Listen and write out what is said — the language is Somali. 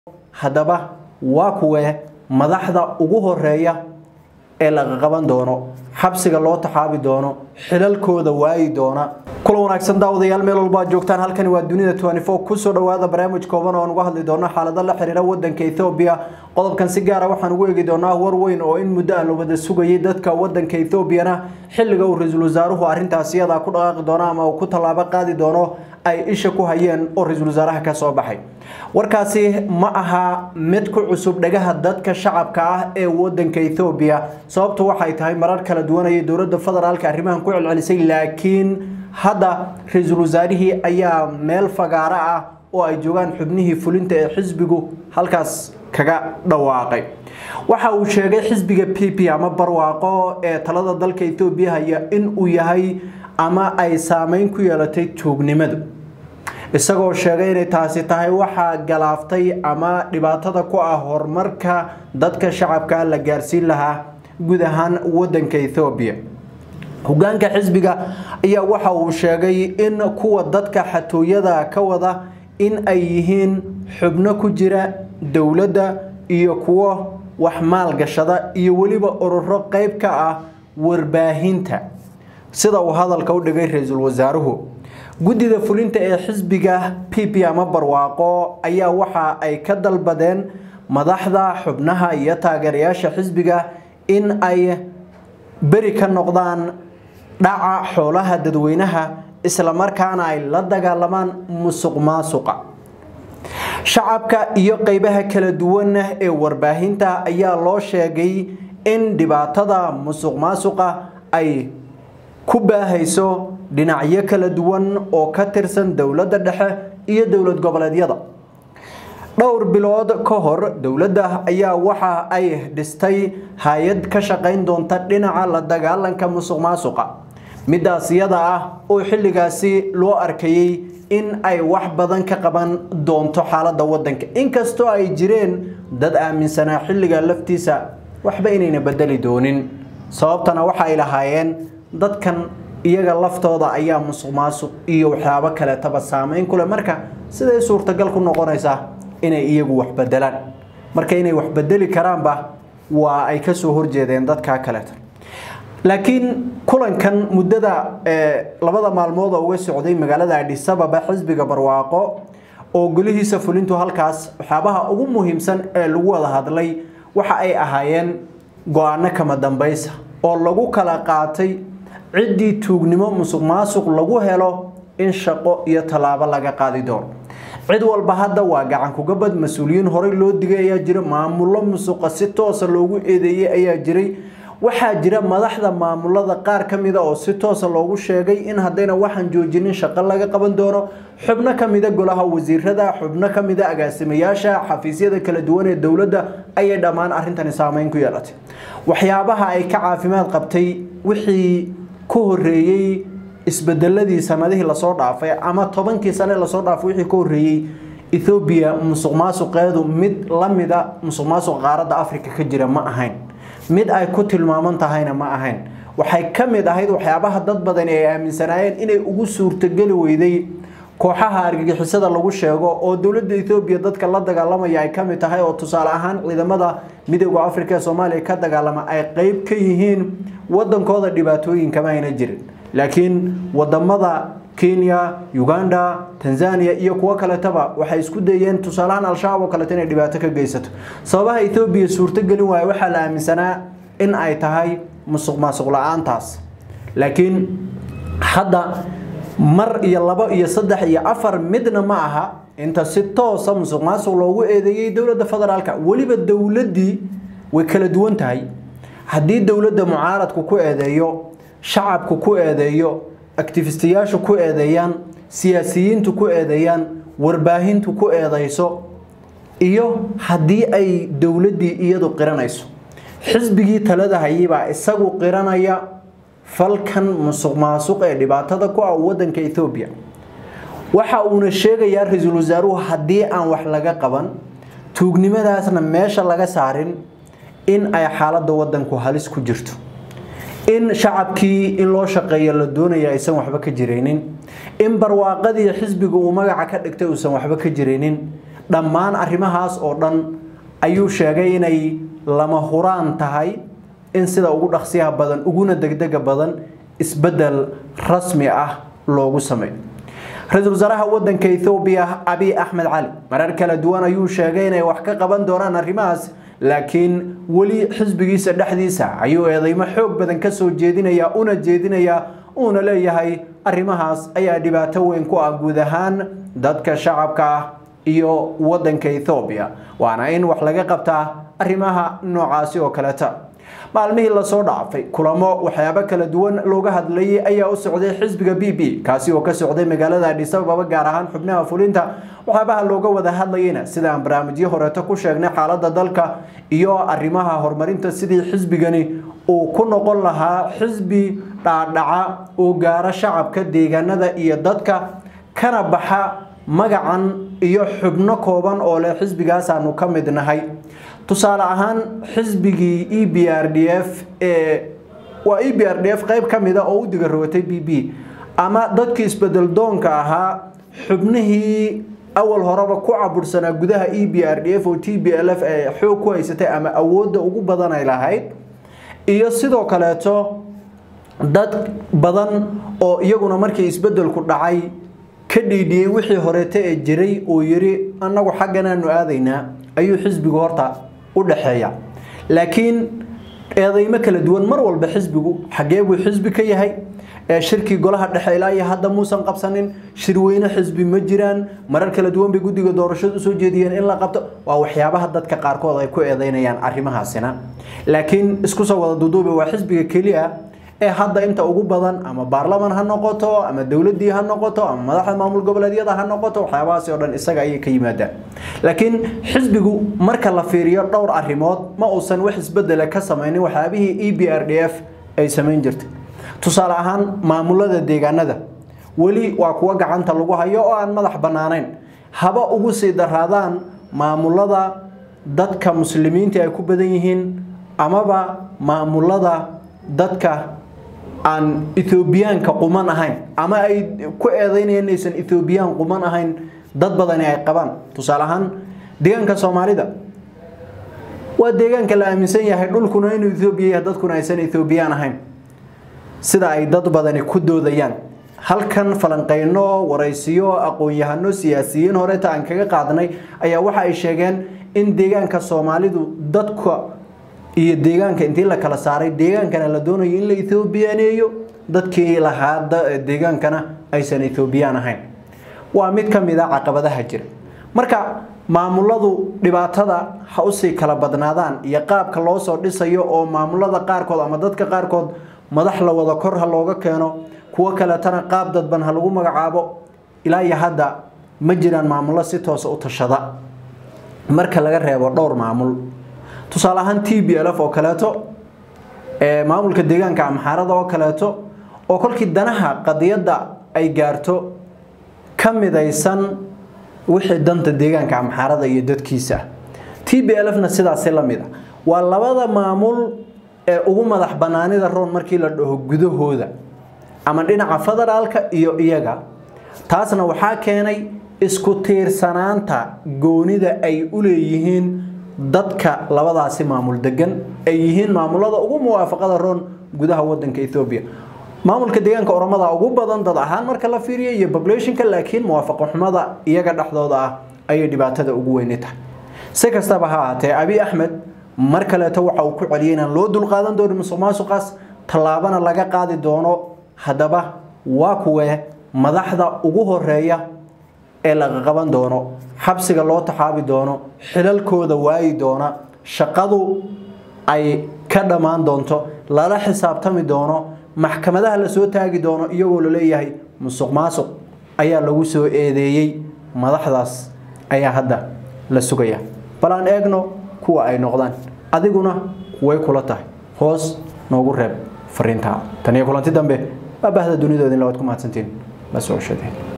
haddaba waa kuwee madaxda ugu horeeya ee laga qaban doono xabsiga loo taxaabi doono xilalkooda waayi doona kula wanaagsan daawadayaal meel walba aad joogtaan halkani waa dunida kusoo dhawaada barnaamij kooban oo aan uga hadli doono xaalado la xiriira wadanka ethoobiya qodobkan si gaara waxaan ugu eegi doonaa war weyn oo in muddo ah la wada sugayay dadka wadanka ethoobiana xilliga uu ra-iisul wasaaruhu arrintaasi iyadaa ku dhaqaaqi doono ama uu ku tallaabo qaadi doono ay isha ku hayeen oo ra-iisul wasaaraha ka soo baxay warkaasi ma aha mid ku cusub dhagaha dadka shacabka ah ee wadanka ethoobiya sababtu waxay tahay marar kala duwanayay dowladda federaalka arrimahan ku celcelisay laakiin hadda ra-iisul wasaarihii ayaa meel fagaaro ah oo ay joogaan xubnihii fulinta ee xisbigu halkaas kaga dhawaaqay waxa uu sheegay xisbiga p p ama barwaaqo ee talada dalka ethoobiya haya in uu yahay ama ay saameyn ku yeelatay tuugnimadu isagoo sheegay inay taasi tahay waxaa galaaftay ama dhibaatada ku ah horumarka dadka shacabka la gaarsiin lahaa guud ahaan wadanka ethoobiya hogaanka xisbiga ayaa waxa uu sheegay in kuwa dadka xatooyada ka wada in ay yihiin xubno ku jira dowladda iyo kuwo wax maalgashada iyo weliba ururo qeyb ka ah warbaahinta sida uu hadalka u dhigay ra-iisul wasaaruhu guddida fulinta ee xisbiga p p ama barwaaqo ayaa waxa ay ka dalbadeen madaxda xubnaha iyo taageerayaasha xisbiga in ay beri ka noqdaan dhaca xoolaha dadweynaha islamarkaana ay la dagaalamaan musuq maasuqa shacabka iyo qeybaha kala duwan ee warbaahinta ayaa loo sheegay in dhibaatada musuq maasuqa ay ku baahayso dhinacyo kala duwan oo ka tirsan dowladda dhexe iyo dowlad goboleedyada dhowr bilood ka hor dowladda ayaa waxa ay dhistay hay-ad ka shaqayn doonta dhinaca la dagaalanka musuq maasuqa midaas iyada ah oo xilligaasi loo arkayay in ay wax badan ka qaban doonto xaaladda wadanka inkastoo ay jireen dad aaminsanaa xilliga laftiisa waxba inayna bedeli doonin sababtana waxay lahaayeen dadkan iyaga laftooda ayaa musuq maasuq iyo waxyaabo kaleetaba saameyn ku leh marka siday suurtagal ku noqonaysaa inay iyagu wax bedelaan marka inay wax bedeli karaanba waa ay kasoo horjeedeen dadkaa kaleeto laakiin kulankan muddada labada maalmood oo uga socday magaalada adhisababa xisbiga barwaaqo oo golihiisa fulintu halkaas waxyaabaha ugu muhiimsan ee lagu wada hadlay waxa ay ahaayeen go-aano kama dambaysa oo lagu kala qaatay ciddii tuugnimo musuq maasuq lagu helo in shaqo iyo tallaabo laga qaadi doono cid walba hadda waa gacan kugabad mas-uuliyiin horey loo digay ayaa jira maamullo musuqa si toosa loogu eedeeyey ayaa jiray waxaa jira madaxda maamulada qaar ka mida oo si toosa loogu sheegay in haddayna waxaan joojinin shaqo laga qaban doono xubno ka mida golaha wasiirada xubno ka mida agaasimayaasha xafiisyada kala duwan ee dowladda ayay dhammaan arrintani saameyn ku yeelatay waxyaabaha ay ka caafimaad qabtay wixii ku horeeyey isbedeladii sanadihii lasoo dhaafay ama tobankii sane lasoo dhaafay wixii ka horeeyey ethoobiya musuq maasuqeedu mid lamida musuq maasuqa qaaradda africa ka jira ma ahayn mid ay ku tilmaaman tahayna ma ahayn waxay ka mid ahayd waxyaabaha dad badan ay aaminsanaayeen inay ugu suurtogeli weyday kooxaha argagixisada lagu sheego oo dowladda ethoobiya dadka la dagaalamaya ay ka mid tahay oo tusaale ahaan ciidamada midooda africa ee soomaaliya ka dagaalama ay qeyb ka yihiin wadankooda dhibaatooyinkama ayna jirin laakiin wadamada kenya uganda tanzania iyo kuwo kaletaba waxay isku dayeen tusaalahaan al-shabaab oo kaleeto inay dhibaato ka geysato sababaha ethoobiya suurtogelin waaya waxaa la aaminsanaa in ay tahay musuq maasuq la-aantaas laakiin hadda mar iyo labo iyo saddex iyo afar midna ma aha inta si toosa musuq maasuq loogu eedeeyey dowladda federaalka weliba dowladdii way kala duwan tahay haddii dowladda mucaaradku ku eedeeyo shacabku ku eedeeyo actifistayaashu ku eedeeyaan siyaasiyiintu ku eedeeyaan warbaahintu ku eedeyso iyo haddii ay dowladdii iyadu qiranayso xisbigii talada hayibaa isagu qiranaya falkan musuq maasuq ee dhibaatada ku ah wadanka ethoobiya waxa uuna sheegayaa ra-iisul wasaaruhu haddii aan wax laga qaban tuugnimadaasna meesha laga saarin in ay xaaladda wadanku halis ku jirto in shacabkii in loo shaqeeyo la doonaya aysan waxba ka jiraynin in barwaaqadii xisbiga uu magaca ka dhigtay uusan waxba ka jiraynin dhammaan arrimahaas oo dhan ayuu sheegay inay lama huraan tahay in sida ugu dhaqsiyaha badan uguna degdega badan isbeddel rasmi ah loogu sameeyo ra-iisul wasaaraha wadanka ethoobiya abiy axmed cali marar kala duwan ayuu sheegay inay wax ka qaban doonaan arrimahaas laakiin weli xisbigiisa dhexdiisa ayuu eedeymo xoog badan ka soo jeedinaya una jeedinaya uuna leeyahay arrimahaas ayaa dhibaato weyn ku ah guud ahaan dadka shacabka ah iyo wadanka ethoobiya waana in wax laga qabtaa arrimaha noocaasi oo kaleta maalmihii lasoo dhaafay kulamo waxyaabo kala duwan looga hadlayay ayaa u socday xisbiga b b kaasi oo ka socday magaalada adhis ababa gaar ahaan xubnaha fulinta waxyaabaha looga wada hadlayayna sida aan barnaamijyo horeeto ku sheegnay xaalada dalka iyo arrimaha horumarinta sidii xisbigani uu ku noqon lahaa xisbi dhaadhaca oo gaara shacabka deegaanada iyo dadka kana baxa magacan iyo xubno kooban oo leh xisbigaasaanu ka mid nahay tusaale ahaan xisbigii e b r d f ee waa e b r d f qayb ka mida oo u diga rogatay b b ama dadkii isbedel doonka ahaa xubnihii awal horeba ku cabursanaa gudaha e b r d f oo t b l f ee xoog ku haysatay ama awoodda ugu badan ay lahayd iyo sidoo kaleeto dad badan oo iyaguna markii isbedelku dhacay ka dhiidhiyey wixii horeeta ee jiray oo yiri annagu xagganaanu aadaynaa ayuu xisbigu horta u dhaxeeya laakiin eedeymo kala duwan mar walba xisbigu xagee buu xisbi ka yahay shirkii golaha dhexe ilaa iyo hadda muusan qabsanin shirweyne xisbi ma jiraan marar kala duwan bay guddiga doorashadu usoo jeediyeen in la qabto waa waxyaabaha dadka qaarkood ay ku eedeynayaan arrimahaasina laakiin isku soo wada duduube waa xisbiga keliya ee hadda inta ugu badan ama baarlaman ha noqoto ama dowladii ha noqoto ama madaxda maamul goboleedyada ha noqoto waxyaabahaasi oo dhan isaga ayay ka yimaadaan laakiin xisbigu marka la fiiriyo dhowr arrimood ma uusan wax isbedela ka samaynin waxyaabihii e b r d f ay samayn jirtay tusaale ahaan maamulada deegaanada weli waa kuwa gacanta lagu hayo oo aan madax bannaanayn haba ugu sii daraadaan maamulada dadka muslimiinta ay ku badan yihiin amaba maamulada dadka aan ethoobiyaanka quman ahayn ama ay ku eedeynayaan inaysan ethoobiyan quman ahayn dad badani ay qabaan tusaale ahaan deegaanka soomaalida waa deegaanka la aaminsan yahay dhulkuna inuu ethoobiya yahay dadkuna aysan ethoobiyan ahayn sida ay dad badani ku doodayaan halkan falanqeyno waraysiyo aqoon-yahano siyaasiyiin horeeta aan kaga qaadnay ayaa waxa ay sheegeen in deegaanka soomaalidu dadka iyo deegaanka intii la kala saaray deegaankana la doonayo in la ethoobiyaneeyo dadkii lahaa deegaankana aysan ethoobiyan ahayn waa mid ka mid a caqabadaha jira marka maamuladu dhibaatada ha usii kala badnaadaan iyo qaabka loo soo dhisayo oo maamulada qaarkood ama dadka qaarkood madax la wada kor ha looga keeno kuwo kaletana qaab dadban ha lagu magacaabo ilaa iyo hadda ma jiraan maamullo si toosa u tashada marka laga reebo dhowr maamul tusaale ahaan t b l f oo kaleeto maamulka deegaanka amxaarada oo kaleeto oo kolkii danaha qadiyadda ay gaarto ka midaysan wixii danta deegaanka amxaarada iyo dadkiisa t b l f na sidaasi la mid a waa labada maamul ee ugu madax banaanida roon markii la dhaho gudahooda ama dhinaca federaalka iyo iyaga taasna waxaa keenay isku tiirsanaanta goonida ay u leeyihiin dadka labadaasi maamul degan ay yihiin maamulada ugu muwaafaqada roon gudaha wadanka Ethiopia maamulka deegaanka oromada ugu badan dad ahaan marka la fiiriyo iyo populationka laakiin muwaafaqo xumada iyaga dhaxdooda ah ayay dhibaatada ugu weyn tahay si kastaba ha ahaatee abi axmed mar kaleeto waxa uu ku celiyay inaan loo dulqaadan doonin musuqmaasuqaas tallaabana laga qaadi doono haddaba waa kuwee madaxda ugu horeeya ee laga qaban doono xabsiga loo taxaabi doono xilalkooda waayi doona shaqadu ay ka dhammaan doonto lala xisaabtami doono maxkamadaha la soo taagi doono iyagoo la leeyahay musuq maasuq ayaa lagu soo eedeeyey madaxdaas ayaa hadda la sugaya bal aan eegno kuwa ay noqdaan adiguna way kula tahay hoos noogu reeb fariintaa tan iyo kulanti dambe waa bahda dunidoodin labaad ku mahadsantiin la soo shadeen